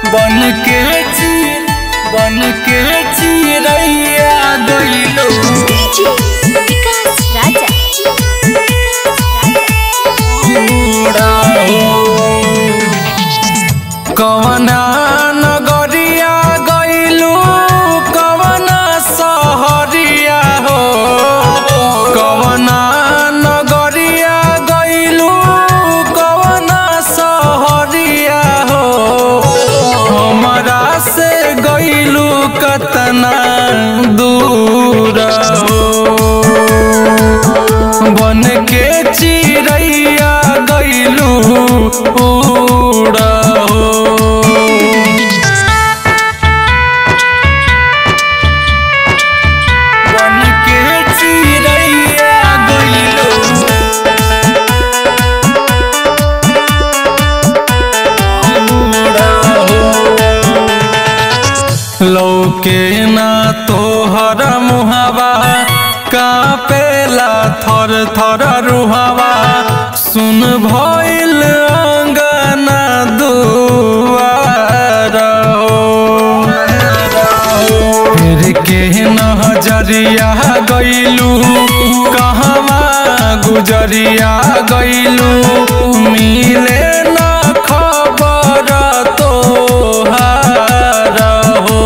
बन के ची बन के चिड़ैया गइलो DJ विकास राजा उड़ा हो कवना नगरिया गइलू कवना सहरिया हो कवना नगरिया गइलू कवना सहरिया हो हमरा से गइलू कतना दूर हो बन के चिड़ैया गइलू उड़ा हो बन के चिड़ैया गइलू उड़ा हो लौके ना तोहर मुहावा कापेला थर थर रुहावा सुन भइल अंगना दुआर हो फिर के नजरिया गइलू कहवा गुजरिया गइलू मिले ना खबर तोहार हो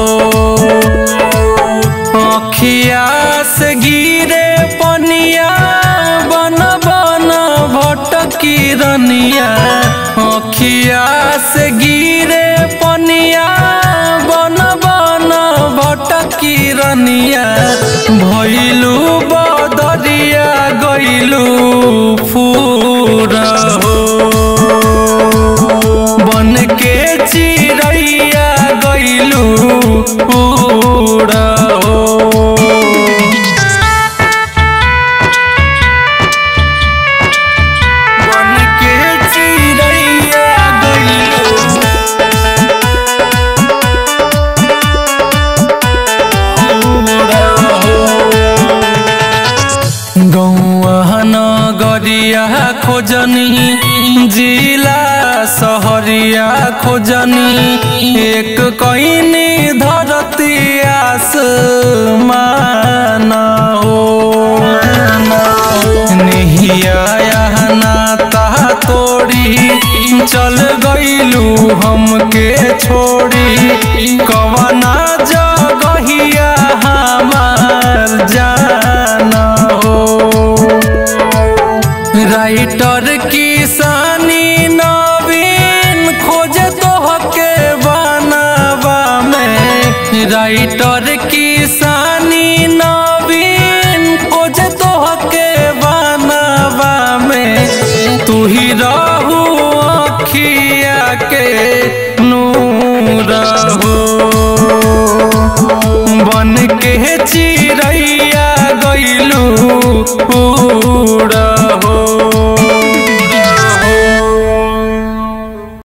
अखिया से गिरे पनिया बन बन भटकी रनिया अखिया से गिरे पनिया बन बन भटकी रनिया भइलू बदरिया गइलू फूर हो बन के चिड़ैया गइलू उड़ा हो बन के चिड़ैया गइलू उड़ा हो गौआ नगरिया खोजनी जिला सहरिया खोजनी एक कईनी धरती आसमान हो निहिया नाता तोड़ी चल गइलू हमके छोड़ी कवना जगहिया हमार जाना हो राइटर किसानी नवीन खोजे तोहके बनावा में राइटर किसानी नवीन खोजे तोहके बनावा में तू ही रहू अखिया के नूर हो बन के चिड़ैया गइलू उड़ा